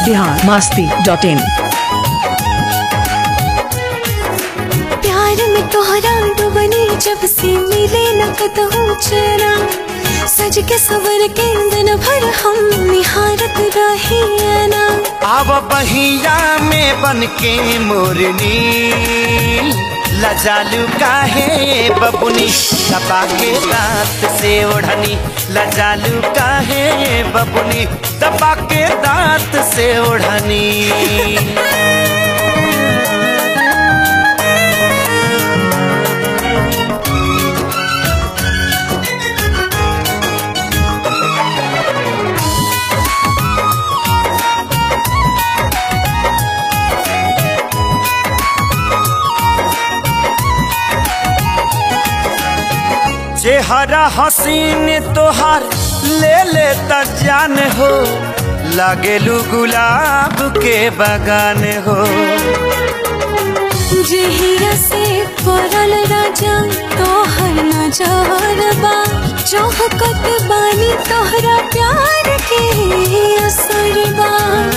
Bihar Masti dot in प्यार में तोहरा डुबनी जब से मिले न कतहु चरा सज के सवर के दिन भर हम निहारत रही ना आव बहिया में बन के मोरनी लजालू काहे बबुनी दबा के दांत से ओढ़नी लजालू काहे बबुनी दबा के दांत से ओढ़नी चेहरा हसीन तोहार ले ले त जान हो लागेलू गुलाब के बगान हो जहिया से पड़ल राजा तोहर नजर बा चौहकत बानी तोहरा प्यार के असर बा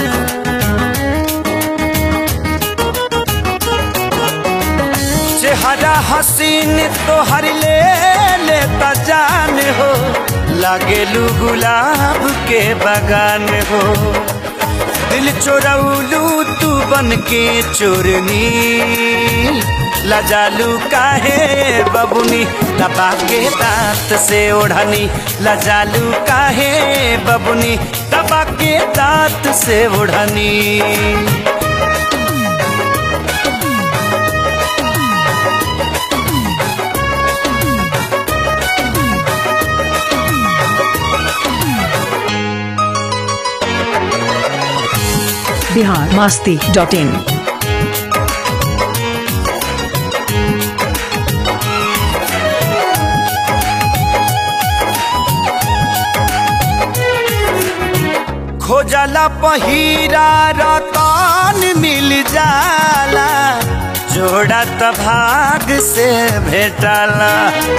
चेहरा हसीन तोहर ले ले त जान हो लागेलू गुलाब के बगान हो दिल चोरौलू तू बन के चोरनी लजालू काहे बबुनी दबा के दांत से ओढ़नी लजालू काहे बबुनी दबा के दांत से ओढ़नी बिहार मस्ती डॉट इन खोजला पहिरा रतन मिल जाला जोड़ा त भाग से भेटला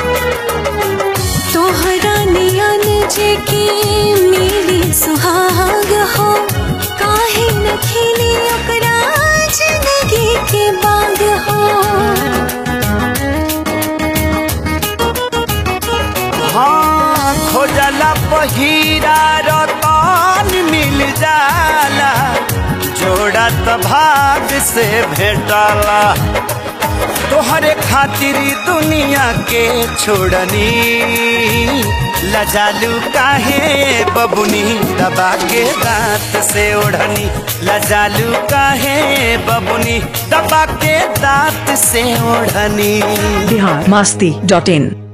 तोहरा नियन जे के मिली सुहाग हो काहे न खिली ओकरा जिंदगी के बाग हो हाँ खोजला पहिरा रतन मिल जाला जोड़ा त भाग से भेटला तोहरे खातिर दुनिया के छोड़नी लजालू काहे बबुनी दबा के दांत से ओढ़नी लजालू काहे बबुनी दबा के दांत से ओढ़नी बिहार मस्ती डॉट इन